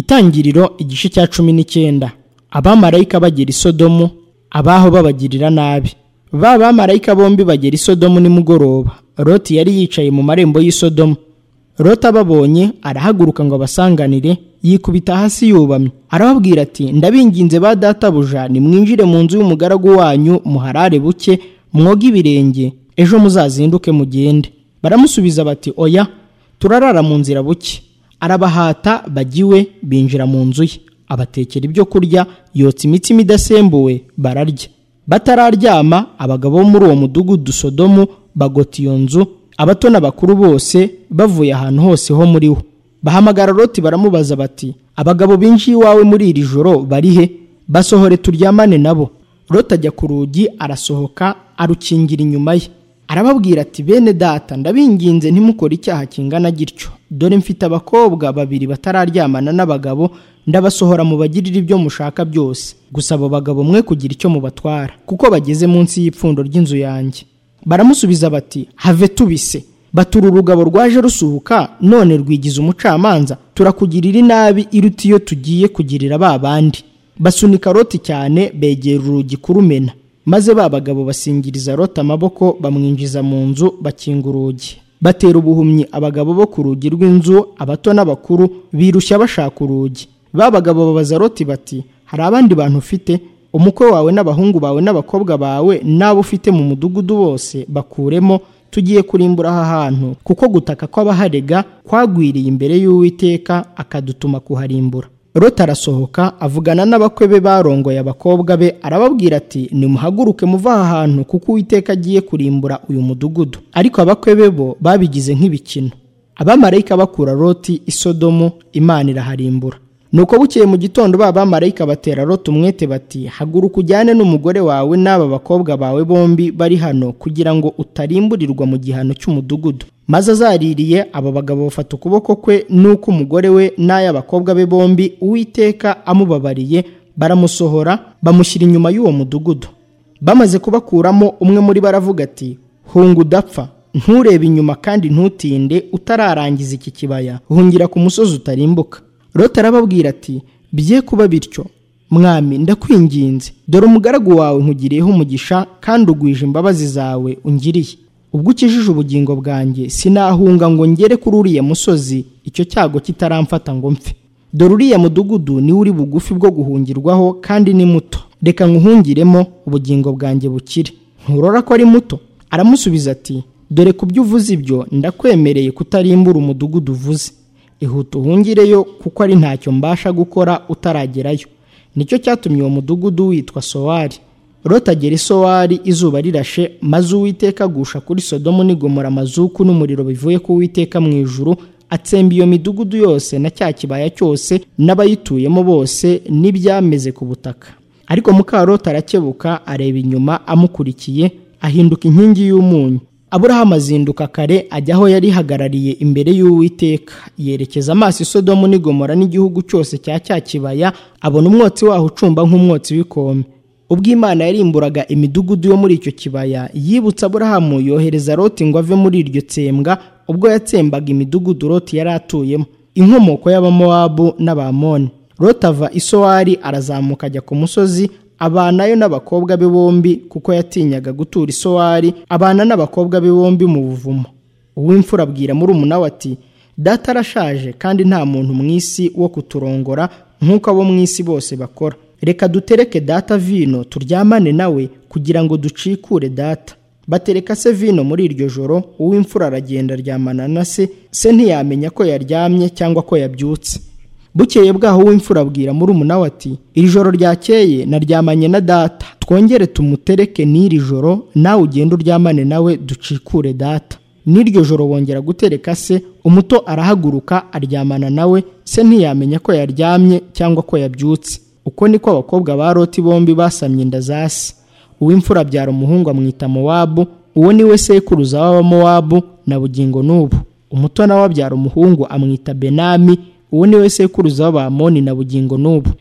Itangiriro igice cya cumi n'icyenda abamarayika bagera i Sodomu abaho babagirira nabi ba bamarayika bombi bagera i Sodomu nimugoroba Loti yari yicaye mu marembo y'i Sodomu Loti ababonye arahaguruka ngo abasanganire yikubita hasi yubamye arababwira ati ndabinginze ba databuja nimwinjire mu nzu y'umugaragu wanyu muharare buke mwoge ibirenge ejo muzazinduke mugende baramusubiza bati oya turarara mu nzira buke arabahata bagiwe binjira mu nzu ye abatekera ibyo kurya yotsa imitsima idasembuwe bararya batararyama abagabo bo muri uwo mudugudu sodomu bagota iyo nzu abato n'abakuru bose bavuye ahantu hose ho muri wo bahamagara roti baramubaza bati abagabo binjiye iwawe muri iri joro bari he basohore turyamane nabo roti ajya ku rugi arasohoka arukingira inyuma ye arababwira ati bene data ndabinginze ntimukore icyaha kingana gityo dore mfite abakobwa babiri batararyamana n'abagabo ndabasohora mubagirire ibyo mushaka byose gusa abo bagabo mwe kugira icyo mubatwara kuko bageze munsi y'ipfundo ry'inzu yanjye baramusubiza bati have tubise batura urugabo rwaje rusuhuka none rwigize umucamanza turakugirira inabi iruta iyo tugiye kugirira ba bandi basunika roti cyane begera urugi kurumena maze ba bagabo basingiriza rota amaboko bamwinjiza mu nzu bakinga urugi batera ubuhumyi abagabo bo ku rugi rw'inzu abato n'abakuru birushya bashaka urugi ba bagabo babaza roti bati hari abandi bantu ufite umukwe wawe n'abahungu bawe n'abakobwa bawe n'abo ufite mu mudugudu bose bakuremo tugiye kurimbura aha hantu kuko gutaka kw'abaharega kwagwiriye imbere y'uwiteka akadutuma kuharimbura Rota arasohoka avugana n'abakwe be barongoye abakobwa be arababwira ati nimuhaguruke muva aha hantu kuko uwiteka agiye kurimbura uyu mudugudu ariko abakwe be bo babigize nk'ibikino abamarayika bakura roti isodomu imana iraharimbura nuko bukeye mu gitondo ba bamarayika batera rota umwete bati haguruka ujyane n'umugore wawe n'aba bakobwa bawe bombi bari hano kugira ngo utarimburirwa mu gihano cy'umudugudu maze azaririye abo bagabo bafata ukuboko kwe n'uko umugore we n'ay'abakobwa be bombi uwiteka amubabariye baramusohora bamushyira inyuma y'uwo mudugudu bamaze kubakuramo umwe muri bo aravuga ati hunga udapfa nturebe inyuma kandi ntutinde utararangiza iki kibaya hungira ku musozi utarimbuka Rota arababwira ati bye kuba bityo mwami ndakwinginze dore umugaragu wawe nkugiriyeho umugisha kandi ugwije imbabazi zawe ungiriye ubwo ukijije ubugingo bwanjye sinahunga ngo ngere kuri uriya musozi icyo cyago kitaramfata ngo mfe dore uriya mudugudu niwe uri bugufi bwo guhungirwaho kandi ni muto reka nkuhungiremo ubugingo bwanjye bukire nturora ko ari muto aramusubiza ati dore ku byo uvuze ibyo ndakwemereye kutarimbura umudugudu uvuze ihuta uhungireyo kuko ari ntacyo mbasha gukora utaragerayo nicyo cyatumye uwo mudugudu witwa sowari rotagera isowari izuba rirashe maze uwiteka agusha kuri sodomu nigomora amazuku n'umuriro bivuye ku witeka mu ijuru atsemba iyo midugudu yose na cya kibaya cyose n'abayituyemo bose n'ibyameze ku butaka ariko mukarota arakebuka areba inyuma amukurikiye ahinduka inkingi y'umunyu aburahamu azinduka kare ajya aho yari ihagarariye imbere y'uwiteka yerekeza amaso isodomu n'igomora n'igihugu cyose cya cya kibaya abona umwotsi waho ucumba nk'umwotsi w'ikombe ubwo imana yarimburaga imidugudu yo muri icyo kibaya yibutsa aburahamu yohereza roti ngo ave muri iryo tsembwa ubwo yatsembaga imidugudu roti yari atuyemo inkomoko y'abamowabu n'abamoni roti ava isowari arazamuka ajya ku musozi abanayo n'abakobwa be bombi kuko yatinyaga gutura isowari abana n'abakobwa be bombi mu buvumo uw'imfura abwira muri umunawe ati data arashaje kandi nta muntu mu isi wo kuturongora nk'uko abo mu isi bose bakora reka dutereke data vino turyamane nawe kugira ngo ducikure data batereka se vino muri iryo joro uw'imfura aragenda aryamana na se se ntiyamenya ko yaryamye cyangwa ko yabyutse bukeye bwaho w'imfura abwira muri umunawe ati iri joro ryakeye naryamanye na data twongere tumutereke n'iri joro nawe ugende uryamane nawe ducikure data n'iryo joro wongera gutereka se umuto arahaguruka aryamana nawe se ntiyamenya ko yaryamye cyangwa ko yabyutse uko niko abakobwa ba roti bombi basamye inda za se uw'imfura abyara umuhungu amwita mowabu uwo niwe sekuruza w'abamowabu na bugingo n'ubu umuto nawe abyara umuhungu amwita benami uwo niwe sekuruza w'abamoni na bugingo n'ubu